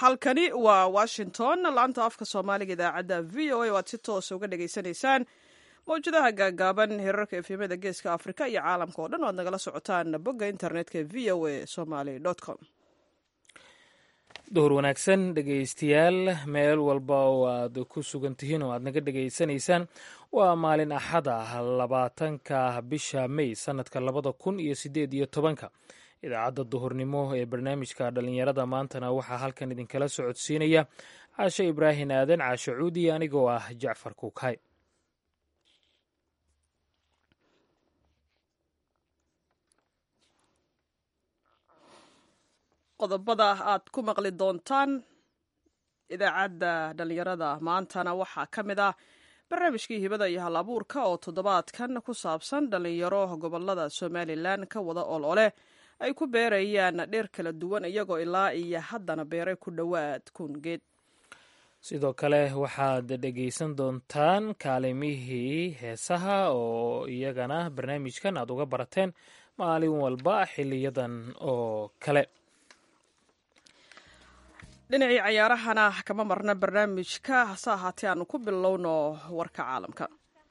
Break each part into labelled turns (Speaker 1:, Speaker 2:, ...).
Speaker 1: halkani waa washington laanta afka soomaaliga idaacadda v o a o aad si toosa uga dhagaysanaysaan mawjadaha gaagaaban hirarka efemada geeska afrika iyo caalamka oo dhan o aad nagala socotaan bogga internetka v o a somaly com
Speaker 2: duhur wanaagsan dhegaystayaal meel walba oo aad ku sugan tihiin oo aad naga dhegaysanaysaan waa maalin axad ah labaatanka bisha may sanadka labada kun iyo sideed iyo tobanka idaacadda duhurnimo ee barnaamijka dhallinyarada maantana waxaa halkan idinkala socodsiinaya caashe ibraahim aadan caashe cuudi anigoo ah jacfar kuukhay
Speaker 1: qodobada aad ku maqli doontaan idaacadda dhallinyarada maantana waxaa ka mid ah barnaamijkii hibada iyo hal abuurka oo toddobaadkan ku saabsan dhallinyaro gobolada somalilan ka wada ol ole ay ku beerayaan dheer kala duwan iyagoo ilaa iyo haddana beeray ku dhowaad kun geed
Speaker 2: sidoo kale waxaad dhegaysan doontaan kaalimihii heesaha oo iyagana barnaamijkan aad uga barateen maalin walba xiliyadan oo kale
Speaker 1: dhinacii cayaarahana kama marna barnaamijka hase ahaatee aanu ku bilowno warka caalamka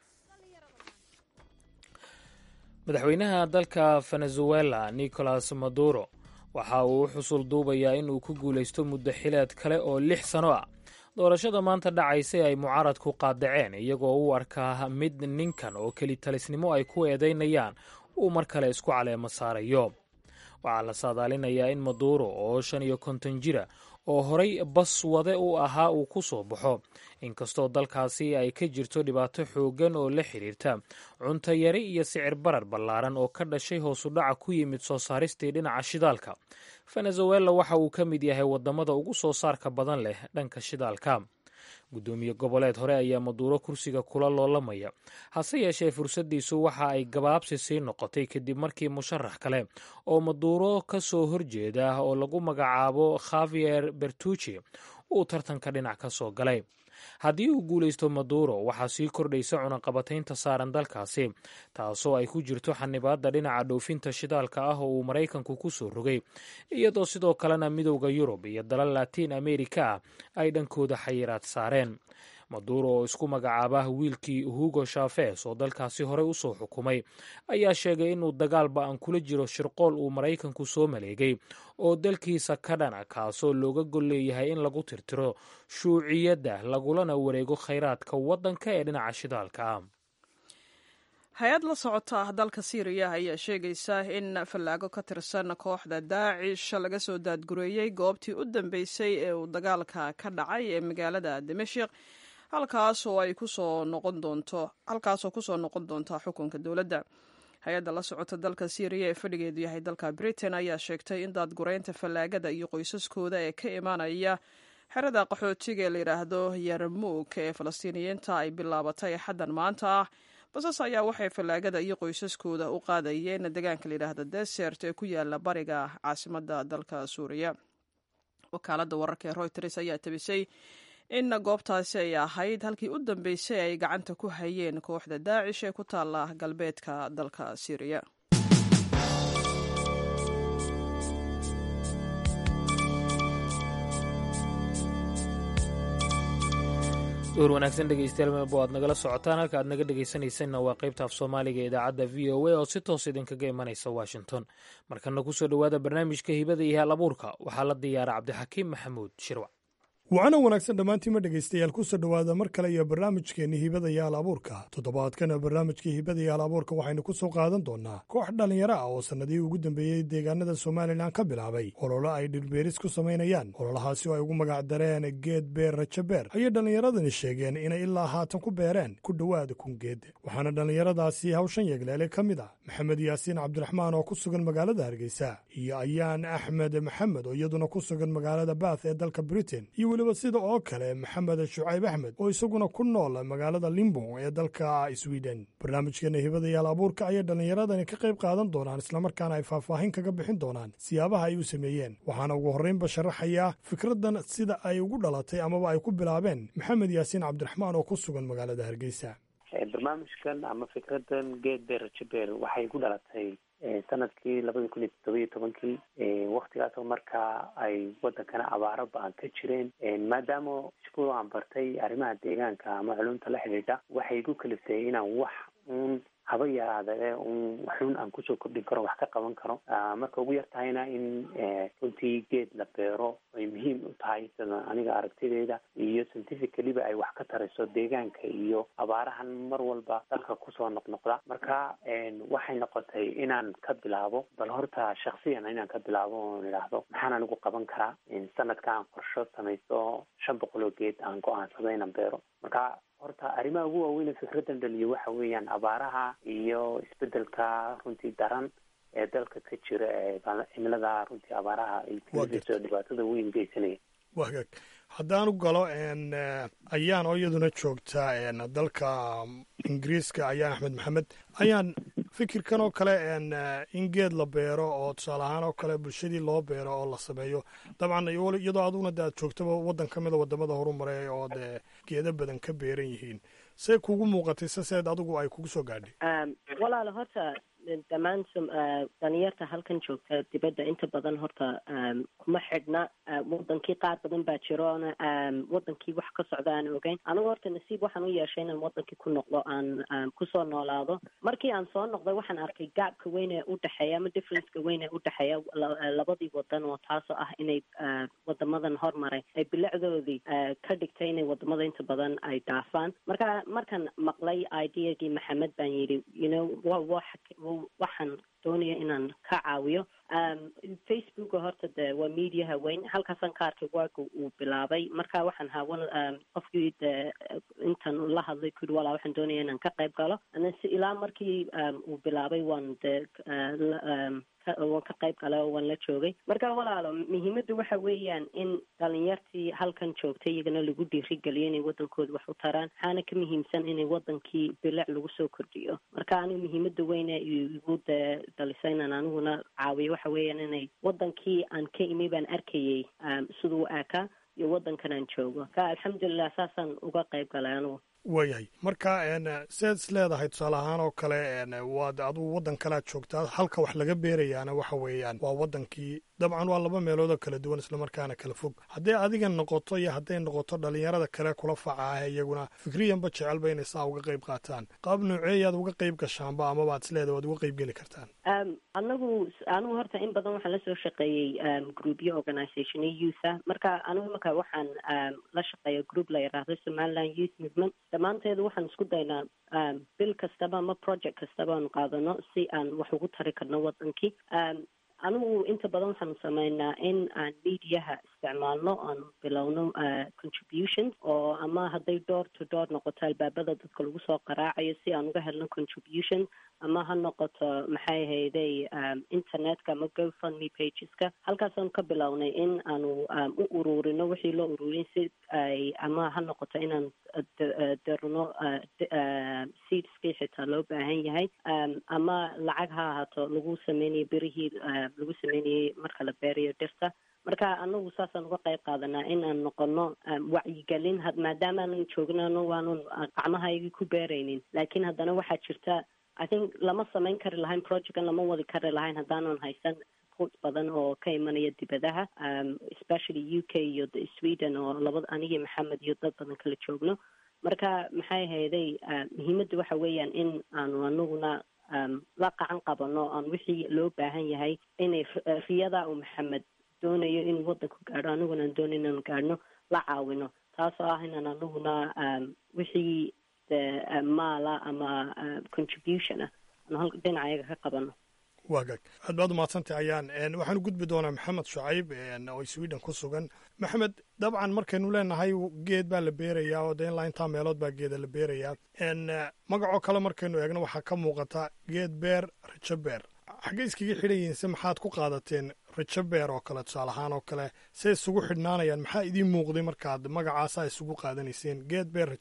Speaker 2: madaxweynaha dalka venezuela nicolas maduro waxa uu u xusul duubayaa inuu ku guulaysto muddo xileed kale oo lix sano ah doorashada maanta dhacaysay ay mucaaradku qaadaceen iyagoo u arkaa mid ninkan oo kelitalisnimo ay ku eedaynayaan uu mar kale isku caleemo saarayo waxaa la saadaalinayaa in maduro oo shan iyo konton jira oo horay bas wade u ahaa uu ku soo baxo inkastoo dalkaasi ay ka jirto dhibaato xooggan oo la xidhiirta cunto yari iyo sicir barar ballaaran oo ka dhashay hoosudhaca ku yimid soo saaristii dhinaca shidaalka venezuela waxa uu ka mid yahay waddamada ugu soo saarka badan leh dhanka shidaalka guddoomiye goboleed hore ayaa maduuro kursiga kula loolamaya hase yeeshee fursaddiisu waxa ay gabaabsi sii noqotay kadib markii musharax kale oo maduuro ka soo horjeeda oo lagu magacaabo khavier bertucci uu tartanka dhinac ka soo galay haddii uu guulaysto maduro waxaa sii kordhaysa cunaqabataynta saaran dalkaasi taasoo ay ku jirto xanibaadda dhinaca dhoofinta shidaalka ah oo uu maraykanku ku soo rogay iyadoo sidoo kalena midowda yurub iyo dalal latiin amerika ah ay dhankooda xayiraad saareen maduro oo isku magacaaba wiilkii hugo shafes oo dalkaasi horey u soo xukumay ayaa sheegay inuu dagaal ba-an kula jiro shirqool uu maraykanku soo maleegay oo dalkiisa ka dhana kaasoo looga gol leeyahay in lagu tirtiro shuuciyadda lagulana wareego khayraadka waddanka ee dhinaca shidaalka ah
Speaker 1: hay-ad la socota dalka siiriya ayaa sheegaysa in fallaago ka tirsan kooxda daacish laga soo daadgureeyey goobtii u dambeysay ee uu dagaalka ka dhacay ee magaalada dimashik halkaasoo ay kusoo noqon doonto halkaasoo kusoo noqon doonta xukunka dowladda hay-adda la socota dalka syriya ee fadhigeedu yahay dalka britain ayaa sheegtay in daadgureynta fallaagada iyo qoysaskooda ee ka imaanaya xerada qaxootiga ee layidhaahdo yarmuuk ee falastiiniyiinta ay bilaabatay xaddan maanta ah basas ayaa waxay fallaagada iyo qoysaskooda u qaadayeen deegaanka layidhaahda desert ee ku yaala bariga caasimada dalka suuriya wakaaladda wararka ee royters ayaa tabisay in goobtaasi ay ahayd halkii u dambeysay ay gacanta ku hayeen kooxda daacish ee ku taala galbeedka dalka syriya
Speaker 2: duhur wanaagsan dhegeystayaal meelbo aad nagala socotaan halka aad naga dhegeysanaysanna waa qaybta af soomaaliga ee idaacadda v o a oo si toos idinkaga imanaysa washington markana kusoo dhowaada barnaamijka hibada iyo hal abuurka waxaa la diyaara cabdixakiim maxamuud shirwac
Speaker 3: wacana wanaagsan dhammaantiima dhegaystayaal kusoo dhowaada mar kale iyo barnaamijkeenni hibada iyo hal abuurka toddobaadkana barnaamijkii hibada iyo hal abuurka waxaynu ku soo qaadan doonnaa koox dhallinyaro ah oo sannadihii ugu dambeeyey deegaanada somalilan ka bilaabay ololo ay dhirbeeris ku samaynayaan ololahaasi oo ay ugu magac dareen geed beer rajabeer ayay dhallinyaradani sheegeen inay ilaa haatan ku beereen ku dhowaada kun geed waxaana dhallinyaradaasi hawshan yeegleele ka mid ah maxamed yaasiin cabdiraxmaan oo ku sugan magaalada hargeysa iyo ayaan axmed maxamed oo iyaduna ku sugan magaalada baath ee dalka britain weliba sida oo kale maxamed shucayb axmed oo isaguna ku nool magaalada limbo ee dalka sweden barnaamijkeena hibada yaal abuurka ayay dhallinyaradani ka qayb qaadan doonaan islamarkaana ay faahfaahin kaga bixin doonaan siyaabaha ay u sameeyeen waxaana ugu horreynba sharaxayaa fikraddan sida ay ugu dhalatay amaba ay ku bilaabeen maxamed yaasiin cabdiraxmaan oo ku sugan magaalada hargeysa
Speaker 4: barnaamijkan ama fikradan geed beer rajabeer waxay ku dhalatay sanadkii labada kun iyo toddoba iyo tobankii waktigaasoo markaa ay wadankana abaaro ba-an ka jireen maadaama iskuul aan bartay arrimaha deegaanka ama culumta la xidhiidha waxay igu kaliftay inaan wax uun haba yaraada ee un waxun aan kusoo kordhin karo wax ka qaban karo marka ugu yar tahayna in runtii geed la beero ay muhiim u tahay sida aniga aragtideeda iyo scientificaliba ay wax ka tarayso deegaanka iyo abaarahan mar walba dalka kusoo noqnoqda marka waxay noqotay inaan ka bilaabo bal horta shaksiyan inaan ka bilaabo oon idhaahdo maxaan anigu qaban karaa sanadka aan qorsho samaysto shan boqol oo geed aan go-aansado inaan beero marka horta arrimaha ugu waaweyn fikraddan dhaliyo waxa weeyaan abaaraha iyo isbedelka runtii daran ee dalka ka jira ee cimilada runtii abaaraha ay keenayso dhibaatada weyn geysanaya
Speaker 3: waa hagaag haddaanu galo ayaan oo iyaduna joogta dalka ingiriiska ayaan axmed maxamed ayaan fikirkan oo kale in geed la beero oo tusaale ahaan oo kale bulshadii loo beero oo la sameeyo dabcan iyadoo aduguna de aad joogtaba waddan ka mida wadamada horumaray oo dee geeda badan ka beeran yihiin see kugu muuqatay saseed adigu ay kugu soo gaadhay
Speaker 5: walaalo horta dhammaan dhalinyarta halkan joogta dibadda inta badan horta kuma xidhna wadankii qaar badan baa jiroona wadankii wax ka socda aan ogeyn anigu horta nasiib waxaan u yeeshay inaan wadankii ku noqdo aan kusoo noolaado markii aan soo noqday waxaan arkay gaabka weyn ee udhexeeya ama differenceka weyn ee udhexeeya labadii wadan oo taasoo ah inay wadamadan hormaray ay bilicdoodii ka dhigtay inay wadamada inta badan ay dhaafaan marka markaan maqlay ideagii maxamed baan yidhi you know wa waxaan doonaya inaan ka caawiyo facebooka horta de waa mediaha weyn halkaasaan ka arkay waaga uu bilaabay marka waxaan haawan qofkii de intan la hadlay kuyidhi walaa waxaan doonaya inaan ka qayb galo si ilaa markii uu bilaabay waan de waan ka qayb galay oo waan la joogay marka walaalo muhiimadda waxa weeyaan in dhalinyartii halkan joogtay iyagana lagu dhiirigeliyo inay wadankooda wax u taraan waxaana ka muhiimsan inay wadankii bilic lagu soo kordhiyo marka anigu muhiimadda weyne igu de dhalisay inaan aniguna caawiyo waxa weeyaan inay wadankii aan ka imi baan arkayay siduu aakaa iyo wadankan aan joogo ka alxamdulilah saasaan uga qayb galay anigu
Speaker 3: waayahay marka seed is leedahay tusaale ahaan oo kale waad adugu waddan kalead joogtaa halka wax laga beerayaana waxa weeyaan waa waddankii dabcan waa laba meeloodoo kala duwan islamarkaana kala fog hadday adiga noqoto iyo hadday noqoto dhalinyarada kale kula faca ah iyaguna fikriyanba jecelba inay saa uga qayb qaataan qaab nooceeyaad uga qayb gashaanba amabaad is leedahay waad uga qayb geli kartaan
Speaker 5: anagu anigu horta in badan waxaan lasoo shaqeeyey groupyo organisation iyo youtha marka anigu marka waxaan la shaqeeya group la yidhaahdo somaliland youth movement dhammaanteedu waxaan isku daynaa bil kastaba ama project kastaba aanu qaadano si aan wax ugu tari karno wadankii anigu inta badan waxaanu sameynaa in aan mediaha isticmaalno aanu bilowno contributions oo ama hadday door to door noqoto albaabada dadka lagu soo qaraacayo si aan uga helno contributions ama ha noqoto maxay ahayday internetka ama gofundme pageska halkaasaanu ka bilownay in aanu u ururino wixii loo ururin si ay ama ha noqoto inaan dirno seedskii xitaa loo baahan yahay ama lacag ha ahaato lagu sameynayo berihii lagu sameynayay marka la beerayo dhirta marka anagu saasaan uga qayb qaadanaa in aan noqono wacyigelin maadaama aanan joognano waanun gacmahaygii ku beeraynin laakiin haddana waxaa jirta i think lama samayn kari lahayn projectkan lama wadi kari lahayn haddaanan haysan support badan oo ka imanaya dibadaha especially u k iyo sweden oo labada anigii maxamed iyo dad badan kala joogno marka maxay ahayday muhiimadda waxa weeyaan in aanu anaguna la qacan qabano aan wixii loo baahan yahay inay riyada uu maxamed doonayo inuu waddanku gaadho aniguna aan doonayo inaan gaadhno la caawino taasoo ah inaan anaguna wixii maala ama contribution ah aan dhinaca ayaga ka qabano
Speaker 3: waagaag aad baad umahadsantay ayaan waxaan u gudbi doonaa maxamed shucayb oo sweden ku sugan maxamed dabcan markaynu leenahay geed baa la beerayaa oo de ilaa intaa meelood baa geeda la beerayaa magacoo kale markaynu eegno waxaa ka muuqata geed beer rajo beer xaggay iskaga xidhan yihiin se maxaad ku qaadateen rajo beer oo kale tusaale ahaan oo kale se isugu xidhnaanayaan maxaa idiin muuqday markaad magacaasaa isugu qaadanayseen geed beer rajo beer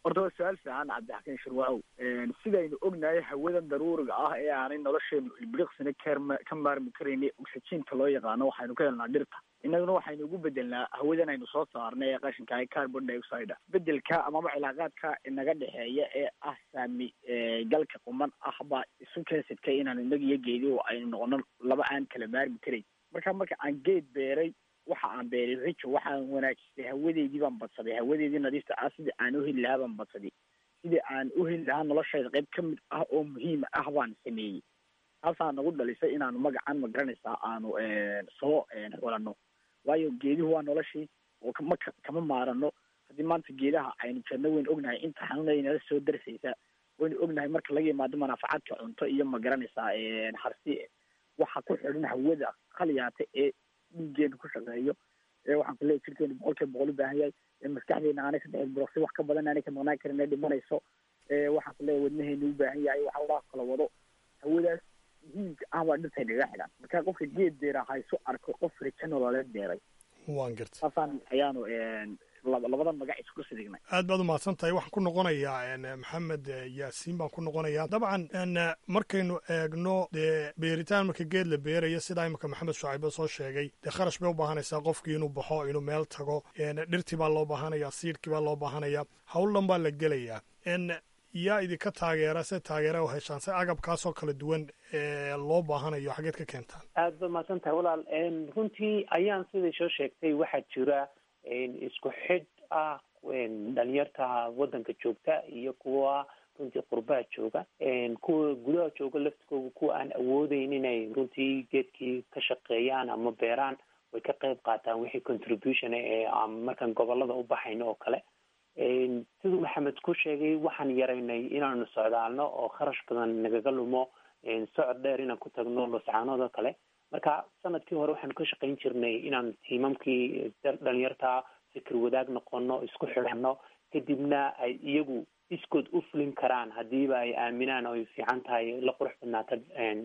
Speaker 6: horta waa su-aal fiican cabdixakiin shirwacow sidaynu ognahay hawadan daruuriga ah ee aanay nolosheenu ilbiriqsina kama ka maarmi karayni oxygenka loo yaqaano waxaynu ka helnaa dhirta innaguna waxaynu ugu bedelnaa hawadan aynu soo saarnay ee qashinka ee carbon dioxide bedelka amaba cilaaqaadka inaga dhexeeya ee ah saami galka quman ah baa isu keensadkay inaan inaga iyo geedihu aynu noqono laba aan kala maarmi karayn marka marka aan geed beeray waxa aan beeray rijo waxaan wanaajistay hawadeydii baan badsaday hawadeydii nadiifta ah sidii aan uheli lahaa baan badsaday sidii aan uheli lahaa noloshayda qayb ka mid ah oo muhiima ah baan sameeyey taasaa nagu dhalisay inaanu magacan ma garanaysaa aanu soo xulano waayo geeduhu waa noloshii oo kama kama maarano haddii maanta geedaha aynu jarno waynu ognahay inta xanuuna inala soo darsaysa waynu ognahay marka laga yimaado manaafacaadka cunto iyo ma garanaysaa harsi waxa ku xidhan hawada khaliyaata ee dhiigeena ku shaqeeyo ee waxaan ku leeyahy jirkeenu boqol kiiba boqol u baahan yahay ee maskaxdeena aanay saddex buroqsi wax ka badan aanay ka maqnaan karin ee dhimanayso ee waxaan ku leeyahay wadnaheenu u baahan yahay waxa laa kala wado hawadaas muhiimka ah baa dhirtay naga xidhan marka qofka geed beera haysu arko qof rijo nololeed beeray
Speaker 3: waan gartay
Speaker 6: saasaan ayaanu labadan magac isku sidignay
Speaker 3: aad baad u mahadsan tahay waxaan ku noqonayaa maxamed yaasiin baan ku noqonayaa dabcan markaynu eegno dee beeritaan marka geed la beerayo sidaa imika maxamed shucaybe soo sheegay dee kharash bay u baahanaysaa qofkii inuu baxo inuu meel tago dhirtii baa loo baahanaya siidhkii baa loo baahanaya hawl dhan baa la gelayaa yaa idinka taageera se taageera u heshaan se agabkaasoo kala duwan ee loo baahanayo xageed ka keentaan
Speaker 4: aada ba mahadsan tahay walaal runtii ayaan siday soo sheegtay waxaa jira isku xidh ah dhalinyarta waddanka joogta iyo kuwa runtii qurbaha jooga kuwa gudaha jooga laftigooda kuwa aan awoodeyn inay runtii geedkii ka shaqeeyaan ama beeraan way ka qayb qaataan wixii contribution ee markaan gobolada u baxayno oo kale siduu maxamed ku sheegay waxaan yaraynay inaanu socdaalno oo kharash badan nagaga lumo socod dheer inaan ku tagno loscaanood oo kale marka sanadkii hore waxaanu ka shaqayn jirnay inaan tiimamkii dhalinyarta fikir wadaag noqono isku xidhano kadibna ay iyagu iskood u fulin karaan hadiiba ay aaminaan oo ay fiican tahay la qurux badnaata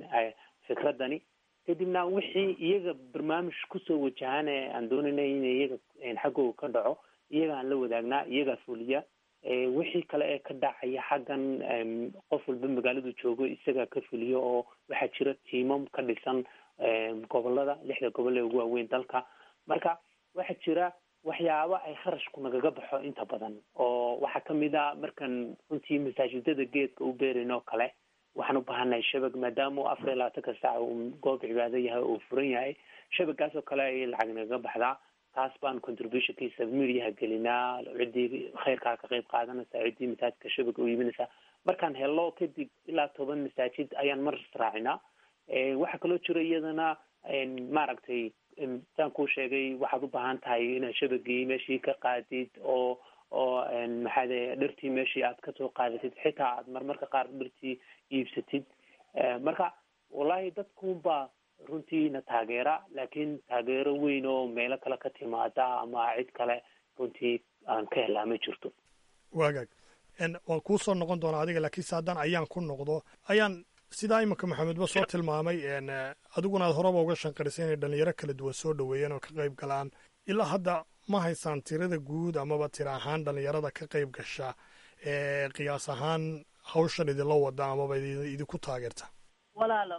Speaker 4: fikradani kadibna wixii iyaga barnaamij kusoo wajahaan ee aan doonaynay in iyaga xaggooga ka dhaco iyaga aan la wadaagnaa iyagaa fuliya wixii kale ee ka dhacaya xaggan qof walba magaaladu joogo isagaa ka fuliyo oo waxaa jira tiimam ka dhisan gobolada lixda gobol ee ugu waaweyn dalka marka waxaa jira waxyaabo ay kharashku nagaga baxo inta badan oo waxaa kamid a markaan runtii masaajidada geedka u beerayn oo kale waxaan u baahanahay shabag maadaama u afar iyo labaatanka saac uu goob cibaado yahay oo furan yahay shabagaas oo kale ayay lacag nagaga baxdaa taas baan contributionkiisa mediaha gelinaa ciddii khayrkaa ka qayb qaadanaysa ciddii masaajidka shabaga u iibinaysa markaan helo kadib ilaa toban masaajid ayaan mar raacinaa waxaa kaloo jira iyadana maaragtay saan kuu sheegay waxaad u baahan tahay inaad shabagii meeshii ka qaadid oo oo maxaade dhirtii meeshii aad kasoo qaadatid xitaa aad marmarka qaar dhirtii iibsatid marka wallahi dadkunbaa runtiina taageera laakiin taageero weyn oo meelo kale ka timaada ama cid kale runtii aan ka helaa ma jirto
Speaker 3: waagaag waan kuu soo noqon doonaa adiga laakiin se haddaan ayaan ku noqdo ayaan sidaa iminka maxamedba soo tilmaamay adiguna aad horeba uga shanqarisay inay dhalinyaro kala duwan soo dhoweeyeen oo ka qayb galaan ilaa hadda ma haysaan tirada guud amaba tira ahaan dhalinyarada ka qayb gasha ee qiyaas ahaan hawshan idinla wada amaba idinku taageerta
Speaker 5: walaalo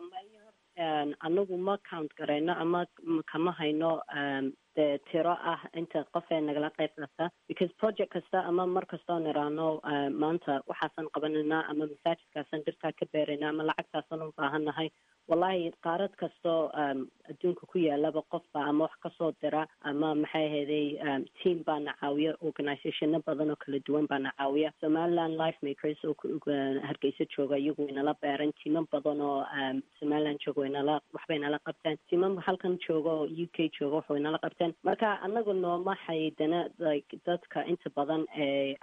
Speaker 5: anagu ma count garayno ama kama hayno dee tiro ah inta qof ee nagala qayb qata because project kasta ama mar kastoo niraano maanta waxaasan qabananaa ama masaajidkaasan dhirtaa ka beeraynaa ama lacagtaasan u baahannahay wallahi qaarad kastoo adduunka ku yaalaba qofba ama wax kasoo dira ama maxay ahaday team baana caawiya organizationo badan oo kala duwan baana caawiya somaliland life makers oo hargeysa jooga iyagu inala beeran tiimam badan oo somaliland jooga inala waxbay nala qabteen tiimam halkan jooga oo u k jooga waxbay nala qabteen marka anagu nooma xaydana like dadka inta badan ee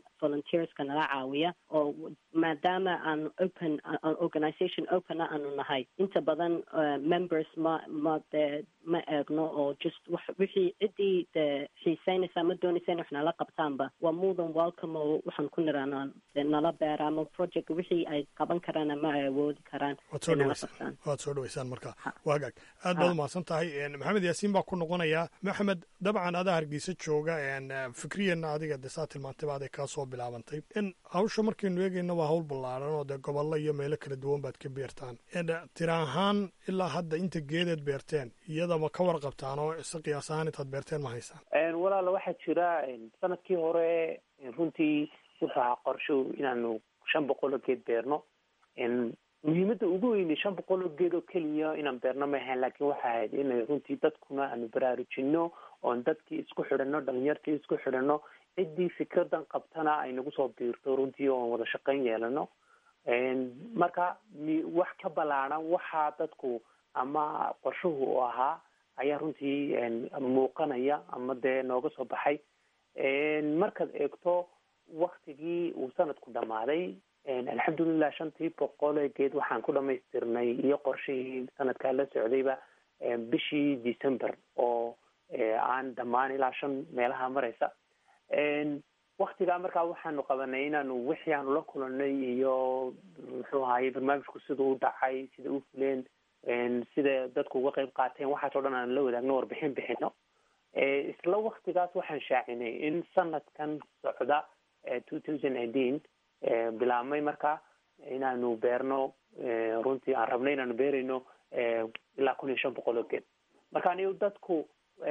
Speaker 5: volunteerska nala caawiya oo maadaama aan open organization opena aanu nahay tahay inta badan members ma ma dee ma eegno oo just wax wixii ciddii dee xiiseynaysa ama doonaysa in wax nala qabtaanba waa more than welcome oo waxaan ku niraanaa dee nala beera ama project wixii ay qaban karaan ama ay awoodi karaan
Speaker 3: waad soo dhaweysaan waad soo dhaweysaan marka waa hagaag aad baad umahadsan tahay maxamed yaasiin baa ku noqonayaa maxamed dabcan adaa hargeysa jooga fikriyanna adiga dee saa tilmaantay baaday kaa soo bilaabantay in hawsha markaynu eegayna waa hawl ballaaran oo dee gobollo iyo meelo kala duwan baad ka beertaan tira ahaan ilaa hadda inta geedeed beerteen iyadama ka warqabtaan oo si qiyaas ahaan intaad beerteen ma haysaan
Speaker 4: walaala waxaa jira sanadkii hore runtii wuxuu ahaa qorsho inaanu shan boqol oo geed beerno muhiimadda ugu weynay shan boqol oo geed oo keliya inaan beerno ma ahayn laakiin waxa ahayd inay runtii dadkuna aanu baraarujino oon dadkii isku xidhano dhalinyartii isku xidhano ciddii fikradan qabtana ay nagu soo biirto runtii oon wada shaqayn yeelano marka wax ka ballaaran waxaa dadku ama qorshuhu u ahaa ayaa runtii muuqanaya ama dee nooga soo baxay markaad eegto waktigii uu sanadku dhammaaday alxamdulilah shantii boqol ee geed waxaan ku dhamaystirnay iyo qorshihii sanadkaa la socdayba bishii december oo aan dhammaan ilaa shan meelaha maraysa waktigaa markaa waxaanu qabanay inaanu wixii aanu la kulanay iyo muxuu ahaye barnaamijku sida u dhacay sida u fuleen sida dadku uga qayb qaateen waxaas o dhan aan la wadaagno warbixin bixino isla waktigaas waxaan shaacinay in sanadkan socda two thousand eighteen bilaabmay marka inaanu beerno runtii aan rabnay inaanu beerayno ilaa kun iyo shan boqol oo geed marka anigu dadku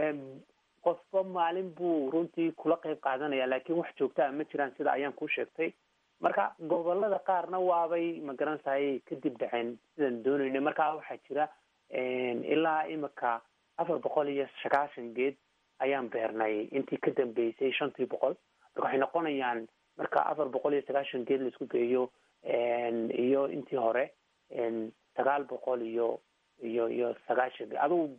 Speaker 4: qofba maalin buu runtii kula qayb qaadanaya laakiin wax joogtaa ma jiraan sida ayaan ku sheegtay marka gobolada qaarna waabay magaranaysaay kadib dhaceen sidaan doonaynay marka waxaa jira ilaa imika afar boqol iyo sagaashan geed ayaan beernay intii ka dambeysay shantii boqol marka waxay noqonayaan marka afar boqol iyo sagaashan geed laisku geeyo iyo intii hore sagaal boqol iyo iyo iyo sagaashan geed adugu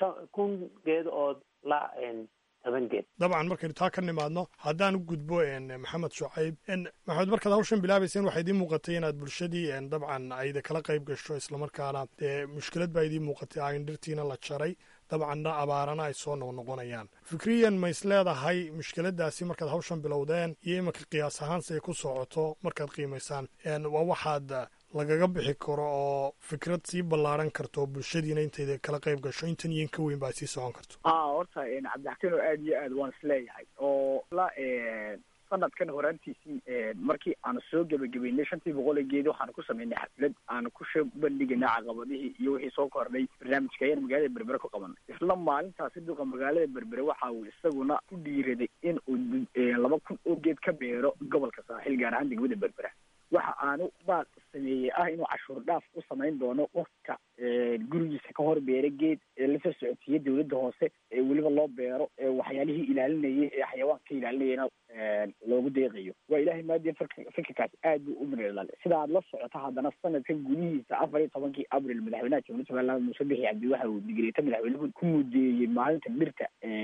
Speaker 4: kun geed oo la toban geed
Speaker 3: dabcan markaynu taa ka nimaadno haddaan u gudbo maxamed shucayb maxamed markaad hawshan bilaabayseen waxaa idiin muuqatay inaad bulshadii dabcan ayda kala qayb gasho islamarkaana dee mushkilad baa idiin muuqatay ayn dhirtiina la jaray dabcanna abaarana ay soo noqnoqonayaan fikriyan ma is leedahay mushkiladaasi markaad hawshan bilowdeen iyo iminka qiyaas ahaan siay ku socoto markaad qiimaysaan waa waxaad lagaga bixi karo oo fikrad sii ballaaran karto bulshadiina intayda kala qayb gasho intan iyo in ka weyn ba ay sii socon karto
Speaker 6: a horta cabdixakiin oo aad iyo aad waan isleeyahay oo la sanadkan horaantiisii markii aanu soo gebagabeynay shantii boqol ee geedi waxaanu ku sameynay xaflad aanu ku soo bandhigaynay caqabadihii iyo wixii soo kordhay barnaamijka ayaan magaalada berbere ku qabanay isla maalintaasi duqa magaalada berbere waxa uu isaguna ku dhiiraday in uu laba kun oo geed ka beero gobolka saaxiil gaar ahaan degmada berbera waxa aanu baaq sameeyey ah inuu cashuur dhaaf u samayn doono qofka gurigiisa ka hor beera geed ee lasoo socodsiiya dawladda hoose ee weliba loo beero ee waxyaalihii ilaalinayay ee xayawaanka ilaalinayana loogu deeqayo waa ilahay maadiin fikirkaas aad buu u mirdhalay sida aad la socoto haddana sanadkan gudihiisa afar iyo tobankii abril madaxweynaha jamhuuriyadda somaliland muuse bixi cabdi waxa uu digreeta madaxweynuhu ku mudeeyey maalinta birta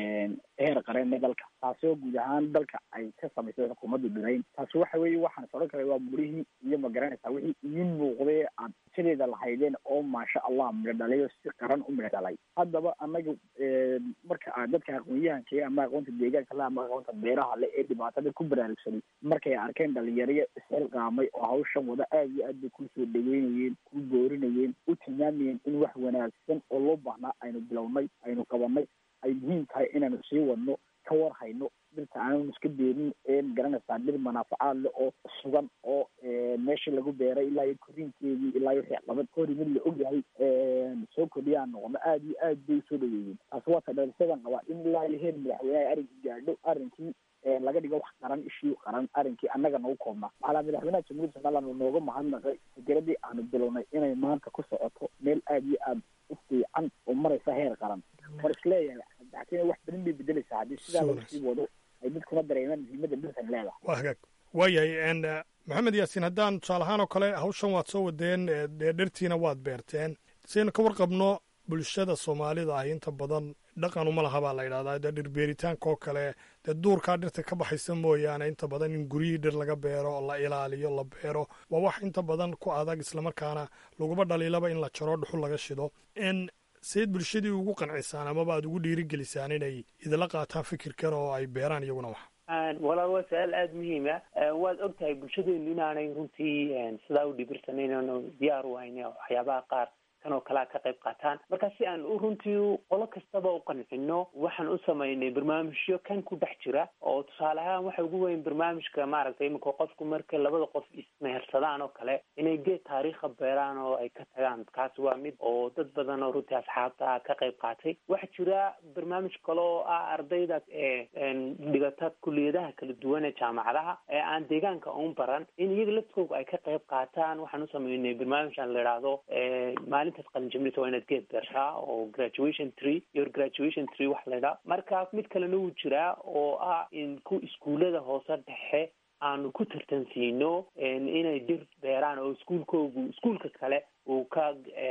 Speaker 6: heer qareen ee dalka taasi oo guud ahaan dalka ay ka samaysay xukuumaddu dhirayn taasi waxa weeye waxaan sodhan karay waa burihii iyo magaranaysaa wixii idiin muuqday aad sideeda lahaydeen oo maasha allah midho dhalay oo si qaran u midho dhalay haddaba anaga marka aad dadka aqoon-yahanka ama aqoonta deegaanka le ama aqoonta beeraha le ee dhibaatada ku baraarugsanay markay arkeen dhalinyaraya isxilqaamay oo hawshan wada aad iyo aad bay ku soo dhaweynayeen ku boorinayeen u tilmaamayeen in wax wanaagsan oo loo baahnaa aynu bilownay aynu qabanay ay muhiim tahay inaanu sii wadno ka war hayno dhirta aananu iska beerin ee garanaysaa dhir manaafacaad leh oo sugan oo meeshii lagu beeray ilaa iyo koriinkeedii ilaa iyo wixii qabad hori mid la ogyahay soo kordhiyaan noqono aad iyo aad bay usoo dhaweeyeen taasi waa ta dhalsadan qabaa in ilaa iyo heer madaxweyneha arrinkii gaadho arrinkii laga dhigo wax qaran ishii qaran arrinkii annaga nagu koobnaa macalaa madaxweynaha jamhuuriyadda somaliland uu nooga mahadnaqay fikiradii aanu bilownay inay maanta ku socoto meel aad iyo aad u fiican oo maraysa heer qaran war isleeyahay daxkiina wax badan bay bedeleysaa haddii sidaa lagu sii wado ay dadkuna dareemaan muhiimadda dhirtan leedahay
Speaker 3: waa hagaag waayahay maxamed yaasiin haddaan tusaale ahaan oo kale hawshan waad soo wadeen dee dhirtiina waad beerteen saynu ka warqabno bulshada soomaalida ah inta badan dhaqan uma laha baa la yidhahdaa dee dhirbeeritaanka oo kale dee duurkaa dhirta ka baxaysa mooyaane inta badan in guryihii dhir laga beero la ilaaliyo la beero waa wax inta badan ku adag islamarkaana laguba dhaliilaba in la jaro dhuxul laga shido n seed bulshadii ugu qancisaan amaba aad ugu dhiirigelisaan inay idinla qaataan fikirkan oo ay beeraan iyaguna wax
Speaker 4: walaal waa su-aal aada muhiima waad og tahay bulshadeenu inaanay runtii sidaa u dhibirsanan inaanu diyaar u hayn waxyaabaha qaar kan oo kalea ka qayb qaataan marka si aan u runtii qolo kastaba u qancino waxaan u samaynay barnaamijyo kan ku dhex jira oo tusaale ahaan waxa ugu weyn barnaamijka maaragtay iminka qofku marka labada qof ismehersadaan oo kale inay geed taariikha beeraan oo ay ka tagaan kaas waa mid oo dad badan oo runtii asxaabta ka qayb qaatay waxaa jira barnaamij kale oo ah ardayda dhigata kuliyadaha kala duwan ee jaamacadaha ee aan deegaanka un baran in iyaga laftooga ay ka qayb qaataan waxaan u sameynay barnaamij aan la idhaahdo maalintaas qalinjabnita waa inaad geed beertaa oo graduation tree your graduation tree wax la idhaha marka mid kalena wuu jiraa oo ah in ku iskuullada hoose dhexe aanu ku tartansiino inay dhir beeraan oo iskuulkoogu iskuulka kale uu ka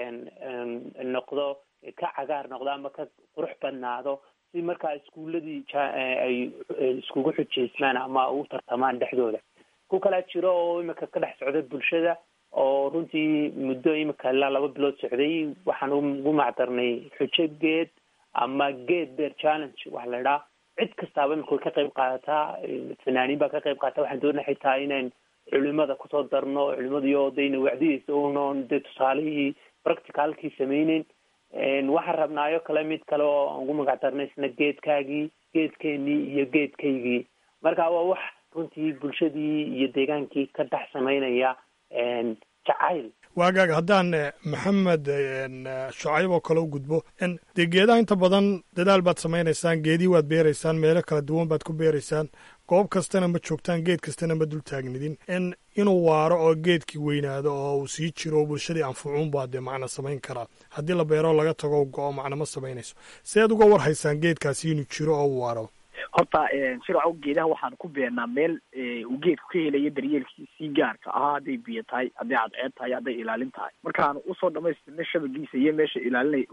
Speaker 4: noqdo ka cagaar noqdo ama ka qurux badnaado si markaa iskuuladii ay iskugu xujeysmaan ama u tartamaan dhexdooda ku kalaa jiro oo imika ka dhex socda bulshada oo runtii muddo imika ilaa laba bilood socday waxaan ugu macdarnay xujo geed ama geed beer challenge waxa la idhaha cid kastaaba imika way ka qayb qaadataa fanaaniin baa ka qayb qaata waxaan doonaa xitaa inayn culimada kusoo darno culimadiyo dayna wacdiyeysa unoon dee tusaalihii practicalkii sameyneyn waxaan rabnaayo kale mid kale oo aan ugu magac darnay isna geedkaagii geedkeenii iyo geedkaygii marka waa wax runtii bulshadii iyo deegaankii ka dhex samaynaya jacayl
Speaker 3: waagaaga haddaan maxamed shucayb oo kale u gudbo dee geedaha inta badan dadaal baad samaynaysaan geedii waad beeraysaan meelo kala duwan baad ku beeraysaan goob kastana ma joogtaan geed kastana ma dul taagnidin in inuu waaro oo geedkii weynaado oo uu sii jiro oo bulshadii anfucuun baa dee macna samayn karaa haddii la beero laga tago go-o macna ma samaynayso si aad uga war haysaan geedkaasi inuu jiro oo u waaro
Speaker 6: horta shircow geedaha waxaan ku beernaa meel uu geedku ka helayo daryeelkiisii gaarka ahaa hadday biyo tahay hadday cadceed tahay hadday ilaalin tahay markaan usoo dhamaystirna shabagiisa iyo meesha ilaalinay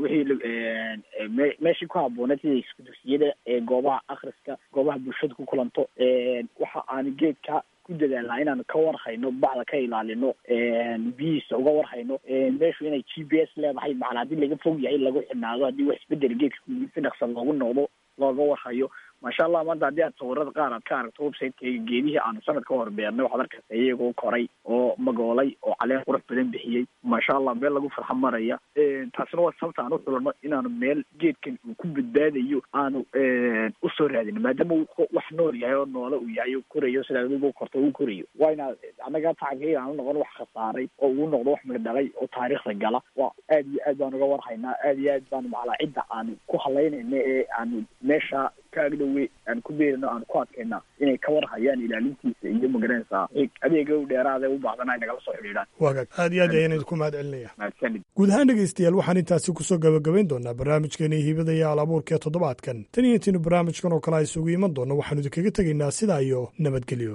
Speaker 6: wixii meeshii ku habbooneed sida isku dugsiyada goobaha akhriska goobaha bulshada ku kulanto waxa aan geedka ku dadaalnaa inaanu ka warhayno bacda ka ilaalino biyihiisa uga warhayno meeshu inay g p s leedahay macnaa haddii laga fog yahay lagu xidhnaado haddii wax isbedel geedka si dhaqsa loogu noqdo looga warhayo maasha allah maanta haddii aad sawirada qaar aad ka aragto websiteka geedihii aanu sanad ka hor beernay waxaad arkaysa iyagoo koray oo magoolay oo caleen qurux badan bixiyey maasha allah meel lagu farxa maraya taasina waa sababta aan u xulano inaanu meel geedkan uu ku badbaadayo aanu usoo raadino maadaama uu wax nool yahay oo noole uu yahay oo korayo sidaa adigu korto uu korayo waa inaad annaga tacabkayga aanu noqon wax khasaaray oo uu noqdo wax mirdhalay oo taariikhda gala waa aad iyo aad baan uga warhaynaa aad iyo aad baanu macalaa cidda aanu ku halaynayna ee aanu meesha ka agdhowe aan ku beerino aan ku adkayna inay ka warhayaan ilaalintiisa iyo magaranaysaa adeega u dheeraada u baahdana ay nagala soo xidhiidhaan
Speaker 3: waagaag aad iyo aad ayaan idinku mahad celinaya
Speaker 6: mahadsanid
Speaker 3: guud ahaan dhegaystayaal waxaan intaasi kusoo gabagabayn doonaa barnaamijkeeni hibada iyo alabuurka ee toddobaadkan tan iyo intiinu barnaamijkan oo kale a isugu iman doonno waxaanu idinkaga tegaynaa sidaa iyo nabadgelyo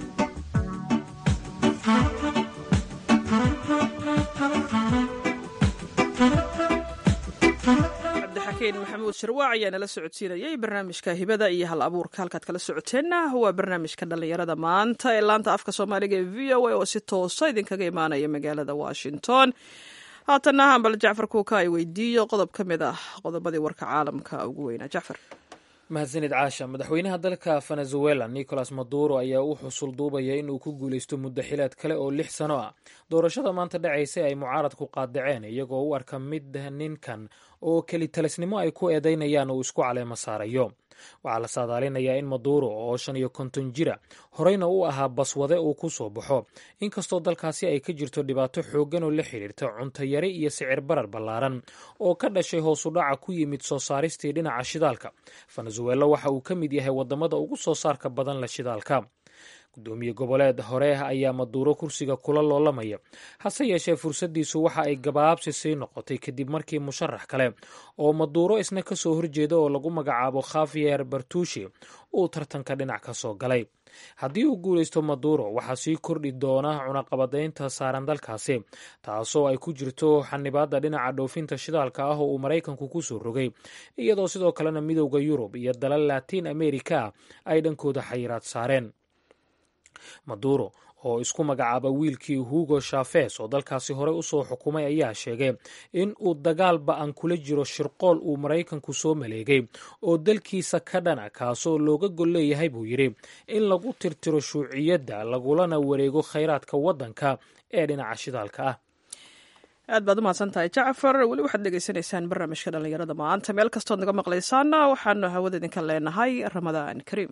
Speaker 1: maxamuud sharwaac ayaa nala socodsiinayay barnaamijka hibada iyo hal abuurka halkaad kala socoteenna waa barnaamijka dhallinyarada maanta ee laanta afka soomaaliga ee v o a oo si toosa idinkaga imaanaya magaalada washington haatanna hambal jacfar kuuka ay weydiiyo qodob ka mid ah qodobadii warka caalamka ugu weynaa jacfar
Speaker 2: mahadsanid caasha madaxweynaha dalka venezuela nicolas maduro ayaa u xusul duubaya inuu ku guulaysto muddo xileed kale oo lix sano ah doorashada maanta dhacaysa ay mucaaradku qaadaceen iyagoo u arka mid ninkan oo kelitalisnimo ay ku eedaynayaan uu isku caleemo saarayo waxaa la saadaalinayaa in maduro oo shan iyo konton jira horeyna u ahaa baswade uu ku soo baxo inkastoo dalkaasi ay ka jirto dhibaato xooggan oo la xidhiirta cuntayari iyo sicir barar ballaaran oo ka dhashay hoosu dhaca ku yimid soo saaristii dhinaca shidaalka venezuela waxa uu ka mid yahay wadamada ugu soo saarka badan la shidaalka guddoomiye goboleed hore ayaa maduuro kursiga kula loolamaya hase yeeshee fursaddiisu waxa ay gabaabsi sii noqotay kadib markii musharax kale oo maduuro isna ka soo horjeeda oo lagu magacaabo khafiyer bartushi uu tartanka dhinac ka soo galay haddii uu guulaysto maduuro waxaa sii kordhi doona cunaqabadaynta saaran dalkaasi taasoo ay ku jirto xanibaadda dhinaca dhoofinta shidaalka ah oo uu maraykanku ku soo rogay iyadoo sidoo kalena midowda yurub iyo dalal latiin america ay dhankooda xayiraad saareen maduuro oo isku magacaaba wiilkii hugo shafes oo dalkaasi horey usoo xukumay ayaa sheegay in uu dagaal ba-an kula jiro shirqool uu maraykanku soo maleegay oo dalkiisa ka dhana kaasoo looga gol leeyahay buu yidhi in lagu tirtiro shuuciyadda lagulana wareego khayraadka waddanka ee dhinaca shidaalka ah
Speaker 1: aad baad u mahadsan tahay jacfar weli waxaad dhegaysanaysaan barnaamijka dhallinyarada maanta meel kastood naga maqlaysaana waxaanu hawada idinka leenahay ramadaan kariim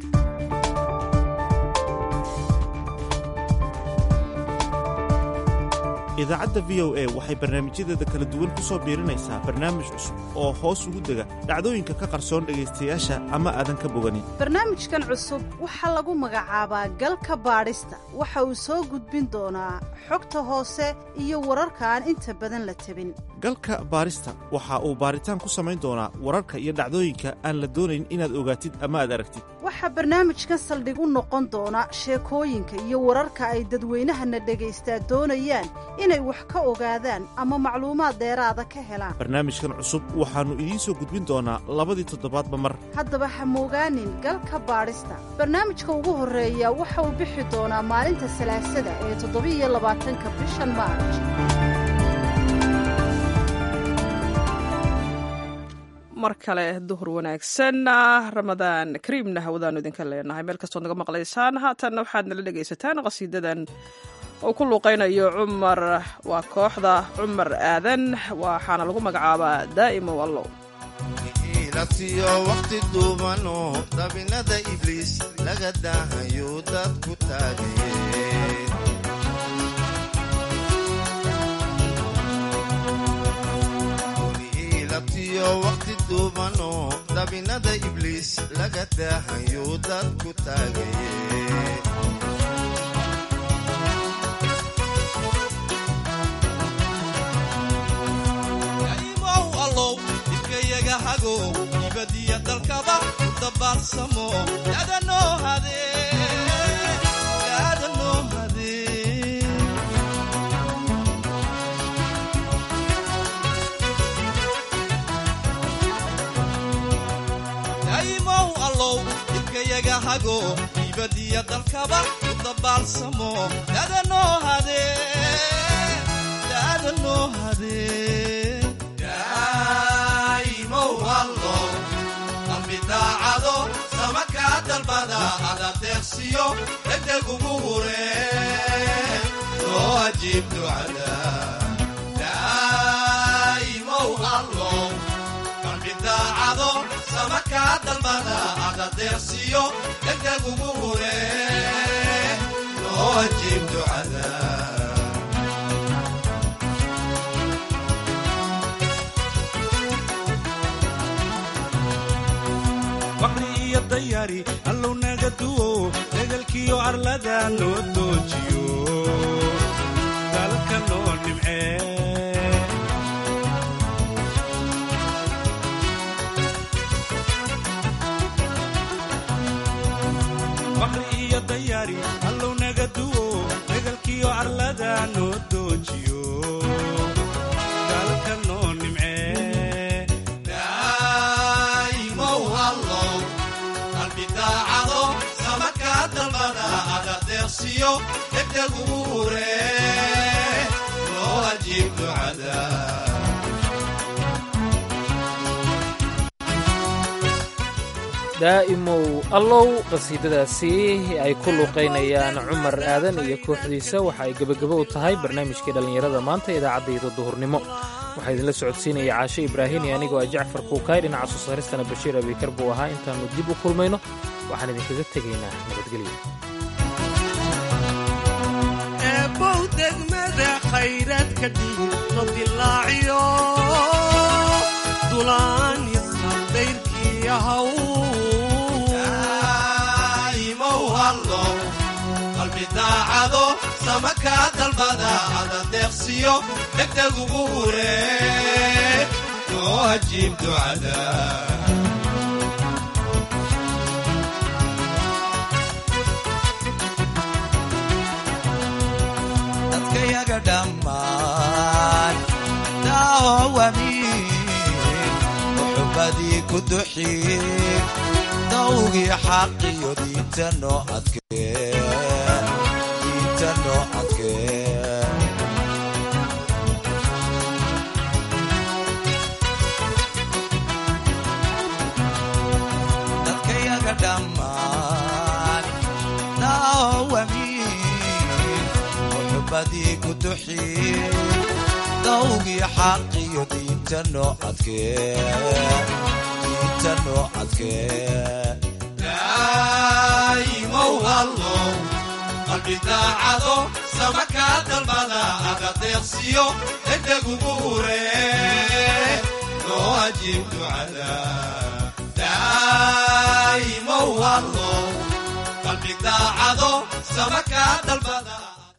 Speaker 7: idaacadda v o a waxay barnaamijyadeeda kala duwan ku soo biirinaysaa barnaamij cusub oo hoos ugu dega dhacdooyinka ka qarsoon dhegaystayaasha ama aadan ka boganin
Speaker 8: barnaamijkan cusub waxaa lagu magacaabaa galka baadhista waxa uu soo gudbin doonaa xogta hoose iyo wararka aan inta badan la tabin
Speaker 7: galka baadhista waxa uu baaritaan ku samayn doonaa wararka iyo dhacdooyinka aan la doonayn inaad ogaatid ama aad aragtid
Speaker 8: waxaa barnaamijkan saldhig u noqon doona sheekooyinka iyo wararka ay dadweynahana dhagaystaa doonayaan inay wax ka ogaadaan ama macluumaad dheeraada ka helaan
Speaker 7: barnaamijkan cusub waxaannu idiin soo gudbin doonaa labadii toddobaadba mar
Speaker 8: haddaba ha moogaanin galka baadhista barnaamijka ugu horreeya waxa uu bixi doonaa maalinta salaasada ee toddobiiyo labaatanka bishan maarj
Speaker 1: mar kale duhur wanaagsan ramadaan kariimna hawadaanu idinka leenahay meel kastood naga maqlaysaan haatanna waxaad nala dhegaysataan qasiidadan uu ku luuqaynayo cumar waa kooxda cumar aadan waxaana lagu magacaabaa daa'ima wallow
Speaker 9: laftiyo wakhti duubano dabinada ibliis laga daahayo dadku taagayeen labtiyo wakhti duubano dabinada ibliis laga daahayo dadku taagayeen ibadiya dalkaba u dabaalsamo yadanoo hadee daa'imow allow dibkayaga hago ibadiya dalkaba u dabaalsamo yadanoo hadee yadanoo hadee daacado samakaa dalbada adadeeqsiyo degdegugu hure soo ajiib ducada daa'imow allow qalbi daacado samakaa dalbada adadeeqsiyo degdegugu hure soo ajiib ducada
Speaker 10: waqri iyo dayari allow naga duwo degalkiyo arlada loo doojiyo dalka loo nimcee waqri iyo dayari allow naga duwo degalkiyo arlada loo doojiyo dalka loo nimcee
Speaker 9: degdegugu hure loo ajiib ducada
Speaker 2: daa'imow allow qasiidadaasi ay ku luuqaynayaan cumar aadan iyo kooxdiisa waxa ay gebagabo u tahay barnaamijkii dhallinyarada maanta idaacaddayda duhurnimo waxaa idinla socodsiinaya caashe ibraahim iyo anigoo ah jacfar kuukaay dhinaca soo saaristana bashiir abikar buu ahaa intaannu dib u kulmayno waxaan idinkaga tegaynaa nabadgelyo
Speaker 10: eebow degmada khayraadka dhiigno dilaaciyo dulaanisa dayrkii ahaw
Speaker 9: daa'imow allow sama kaa dalbada ada deeqsiyo degdegugu hure noo ajiib ducada dadkayaga dhammaan daawamiin muxubbadii ku duxiin dawgii xaqiyo diinta noo adkee diinta noo adkee dadkayaga dhammaan daawamiin muxubbadii ku duxiin dawgii xaqiyo diinta noo adkee diinta noo adkee daa'imow allow qalbi daacado sama kaa dalbada aga deeqsiyo degdegugu hure noo ajiib ducada daa'imow allow qalbi daacado sama kaa dalbada